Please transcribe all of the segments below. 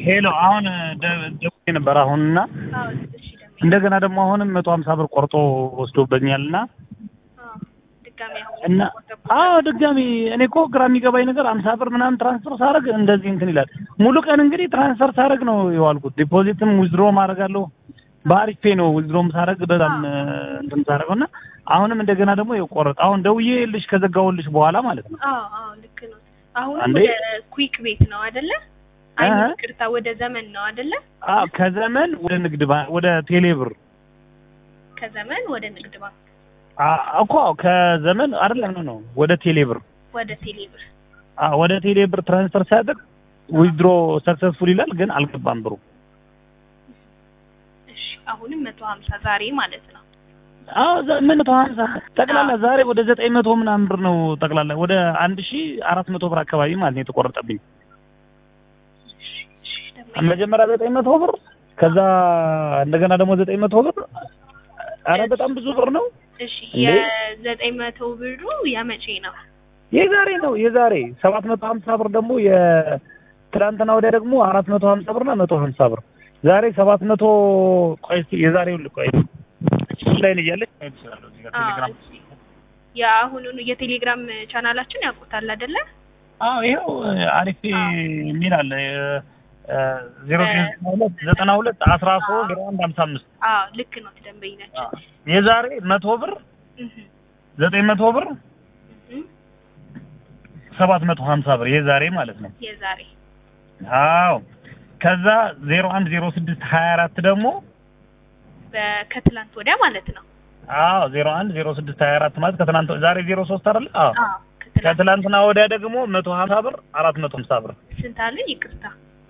ሄሎ አሁን ደውዬ ነበር አሁንና አዎ እሺ ደግሞ እንደገና ደግሞ አሁንም መቶ ሀምሳ ብር ቆርጦ ወስዶበኛልና አዎ ድጋሚ አሁን እና አዎ ድጋሚ እኔ እኮ ግራ የሚገባኝ ነገር አምሳ ብር ምናምን ትራንስፈር ሳደርግ እንደዚህ እንትን ይላል። ሙሉ ቀን እንግዲህ ትራንስፈር ሳደርግ ነው የዋልኩት። ዲፖዚትም ዊዝድሮ ማድረጋለሁ በአሪፍ ፔ ነው ዊዝድሮም ሳደርግ በጣም እንትን ሳደርገው እና አሁንም እንደገና ደግሞ የቆረጥ አሁን ደውዬልሽ ከዘጋሁልሽ በኋላ ማለት ነው። አዎ አዎ ልክ ነው። አሁን አንዴ ወደ ኩዊክ ቤት ነው አይደለ? አይ እህ። ይቅርታ ወደ ዘመን ነው አይደለ? አዎ ከዘመን ወደ ንግድ ባንክ ወደ ቴሌብር ከዘመን ወደ ንግድ ባንክ አ- እኮ ከዘመን አይደለም ነው ነው ወደ ቴሌብር ወደ ቴሌብር አ ወደ ቴሌብር ትራንስፈር ሲያደርግ ዊዝድሮ ሰክሰስፉል ይላል፣ ግን አልገባም ብሩ። እሺ አሁንም መቶ ሀምሳ ዛሬ ማለት ነው። አዎ ዘ- ምን መቶ ሀምሳ ጠቅላላ ዛሬ ወደ ዘጠኝ መቶ ምናምን ብር ነው ጠቅላላ ወደ አንድ ሺ አራት መቶ ብር አካባቢ ማለት ነው የተቆረጠብኝ። እሺ እሺ ደግሞ መጀመሪያ ዘጠኝ መቶ ብር ከዛ እንደገና ደግሞ ዘጠኝ መቶ ብር አረ በጣም ብዙ ብር ነው። እሺ እንዴ? የዘጠኝ መቶ ብሩ የመቼ ነው? የዛሬ ነው የዛሬ ሰባት መቶ ሀምሳ ብር ደግሞ የትናንትና ወዲያ ደግሞ አራት መቶ ሀምሳ ብርና መቶ ሀምሳ ብር ዛሬ ሰባት መቶ ቆይ እስኪ የዛሬውን ልቆይ ላይ ነው እያለች ማየት እችላለሁ እዚህ ጋር አዎ ቴሌግራም እሺ የአሁኑን የቴሌግራም ቻናላችን ያውቁታል አይደለ? አዎ ይኸው አሪፍ የሚል አለ ዜሮ ሁለት ዘጠና ሁለት አስራ ሶስት ዜሮ አንድ ሀምሳ አምስት አዎ ልክ ነው። ደንበኛችን የዛሬ መቶ ብር እህ ዘጠኝ መቶ ብር እህ ሰባት መቶ ሀምሳ ብር የዛሬ ማለት ነው። የዛሬ አዎ ከዛ ዜሮ አንድ ዜሮ ስድስት ሀያ አራት ደግሞ በከትላንት ወዲያ ማለት ነው። አዎ ዜሮ አንድ ዜሮ ስድስት ሀያ አራት ማለት ከትናንት ዛሬ ዜሮ ሶስት አይደል? አዎ አዎ ከትላንት ከትላንትና ወዲያ ደግሞ መቶ ሀምሳ ብር አራት መቶ ሀምሳ ብር ስንት አለን? ይቅርታ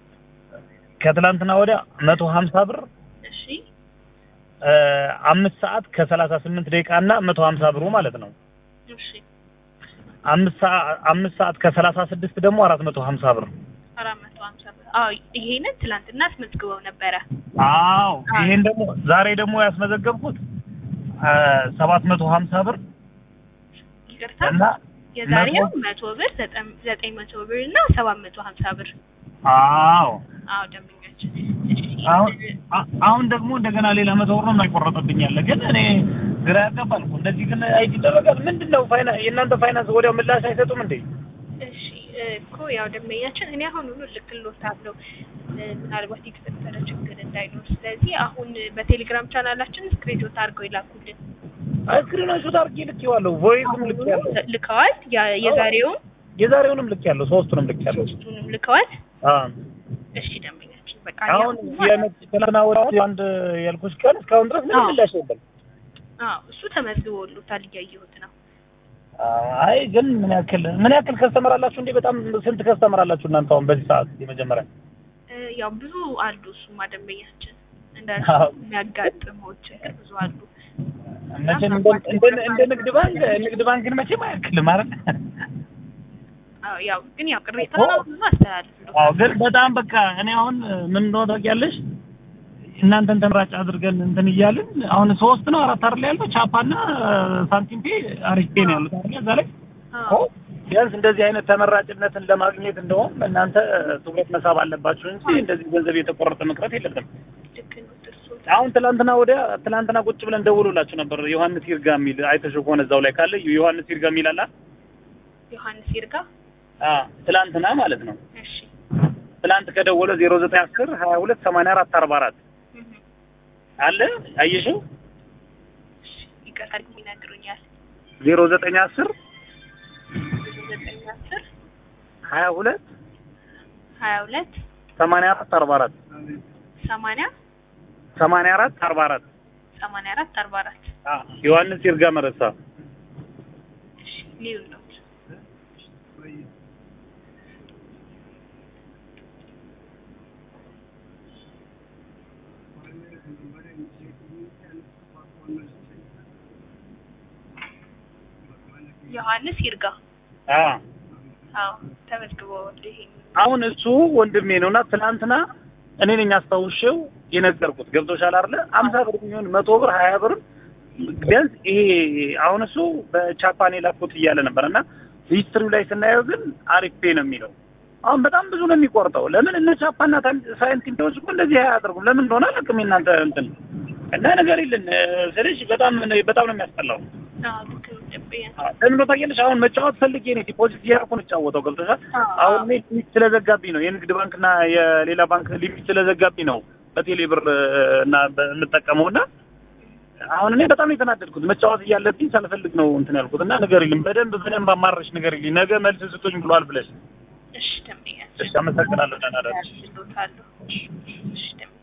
ከትላንትና ወዲያ መቶ ሀምሳ ብር እሺ እ አምስት ሰዓት ከሰላሳ ስምንት ደቂቃ እና መቶ ሀምሳ ብሩ ማለት ነው። እሺ አምስት ሰዓት አምስት ሰዓት ከሰላሳ ስድስት ደግሞ አራት መቶ ሀምሳ ብር አራት መቶ ሀምሳ ብር አዎ ይሄንን ትላንትና አስመዝግበው ነበረ። አዎ ይሄን ደግሞ ዛሬ ደግሞ ያስመዘገብኩት ሰባት መቶ ሀምሳ ብር ይቅርታ እና የዛሬው መቶ- መቶ ብር ዘጠኝ- ዘጠኝ መቶ ብር እና ሰባት መቶ ሀምሳ ብር አዎ አዎ ደንበኛችን እሺ አሁን አ- አሁን ደግሞ እንደገና ሌላ መቶ ብር ነው የማይቆረጥብኝ ያለ ግን እኔ ግራ ያጋባል እኮ እንደዚህ ግን አይት ይደረጋል ምንድን ነው ፋይናንስ የእናንተ ፋይናንስ ወዲያው ምላሽ አይሰጡም እንዴ እሺ እኮ ያው ደንበኛችን እኔ አሁን ሁሉ ልክልዎታለሁ እ፣ ምናልባት የተፈጠረ ችግር እንዳይኖር ስለዚህ አሁን በቴሌግራም ቻናላችን ስክሪንሾት አድርገው ይላኩልን ስክሪን ሾት አድርጌ ልኬዋለሁ ቮይስም ልኬያለሁ ልከዋል ያ- የዛሬውን የዛሬውንም ልኬያለሁ ሶስቱንም ልኬያለሁ ሶስቱንም ልከዋል አዎ እሺ ደንበኛችን በቃ አሁን ያው- የመጭ- ትናንትና ወዲያ አንድ ያልኩሽ ቀን እስካሁን ድረስ ምንም አዎ። ምላሽ የለም አዎ እሱ ተመዝግቦልዎታል እያየሁት ነው አይ ግን ምን ያክል ምን ያክል ከስተመር አላችሁ እንዴ? በጣም ስንት ከስተመር አላችሁ እናንተ አሁን በዚህ ሰዓት የመጀመሪያ? እ፣ ያው ብዙ አሉ እሱማ ደንበኛችን እንደ አዎ። የሚያጋጥመው ችግር ብዙ አሉ መቼም እንደ እንደ እንደ ንግድ ባንክ ንግድ ባንክን መቼም አያክልም አይደል? አዎ ያው ግን ያው ቅሬታ እኮ- ነው ብዙ አስተላልፍልዎታል አዎ ግን በጣም በቃ እኔ አሁን ምን እንደሆነ ታውቂያለሽ? እናንተን ተመራጭ አድርገን እንትን እያልን አሁን ሶስት ነው አራት አይደል ያለው ቻፓና ሳንቲም ፔ አሪፍ ፔ ነው ያሉት አይደል እዛ ላይ አዎ ቢያንስ እንደዚህ አይነት ተመራጭነትን ለማግኘት እንደውም እናንተ ትኩረት መሳብ አለባችሁ እንጂ እንደዚህ ገንዘብ የተቆረጠ መቅረት የለበትም። ልክ ነው ጥርሶት አሁን ትላንትና ወዲያ ትላንትና ቁጭ ብለን ደውሎላችሁ ነበር። ዮሐንስ ይርጋ የሚል አይተሽው ከሆነ እዛው ላይ ካለ ዮሐንስ ይርጋ የሚል አለ። ዮሐንስ ይርጋ አ ትላንትና ማለት ነው። እሺ ትላንት ከደወለ 0910 22 84 44 እህ አለ አየሽው? እሺ ይቅርታ ግን ይነግሩኛል 0910 ዘጠኝ አስር 22 ሀያ ሁለት 84 44 ሰማንያ 84 44 ሰማንያ አራት አርባ አራት አ ዮሐንስ ይርጋ መረሳ እሺ ሊዩ ነው ዮሐንስ ይርጋ አ አዎ ተመዝግበዋል ይሄ አሁን እሱ ወንድሜ ነውና ትናንትና እኔ ነኝ አስታውሼው የነገርኩት ገብቶሻል አይደለ? አምሳ ብር የሚሆን መቶ ብር ሀያ ብር ቢያንስ ይሄ አሁን እሱ በቻፓኔ ላኩት እያለ ነበር እና ሂስትሪው ላይ ስናየው ግን አሪፍ ፔ ነው የሚለው አሁን በጣም ብዙ ነው የሚቆርጠው። ለምን እነ ቻፓና ሳይንቲስቶች እኮ እንደዚህ አያደርጉም። ለምን እንደሆነ አላውቅም። የእናንተ እንትን እና ነገር የለን ስለሽ በጣም በጣም ነው የሚያስጠላው። አዎ ልክ ነው ደንበኛ ለምን ነው ታውቂያለሽ? አሁን መጫወት ፈልጌ ነው ዲፖዚት እያደረኩ ነው የምጫወተው። ገብቶሻል? አሁን እኔ ሊሚት ስለዘጋብኝ ነው የንግድ ባንክና የሌላ ባንክ ሊሚት ስለዘጋብኝ ነው በቴሌ ብር እና የምጠቀመው እና አሁን እኔ በጣም የተናደድኩት መጫወት እያለብኝ ሳልፈልግ ነው እንትን ያልኩት እና ነገር የለም በደንብ በደንብ አማረሽ ነገር የለኝ ነገ መልስ ስጡኝ ብሏል ብለሽ እሺ ደንበኛ እሺ አመሰግናለሁ ደህና እደር ያስችሎታለሁ እሺ ደንበኛ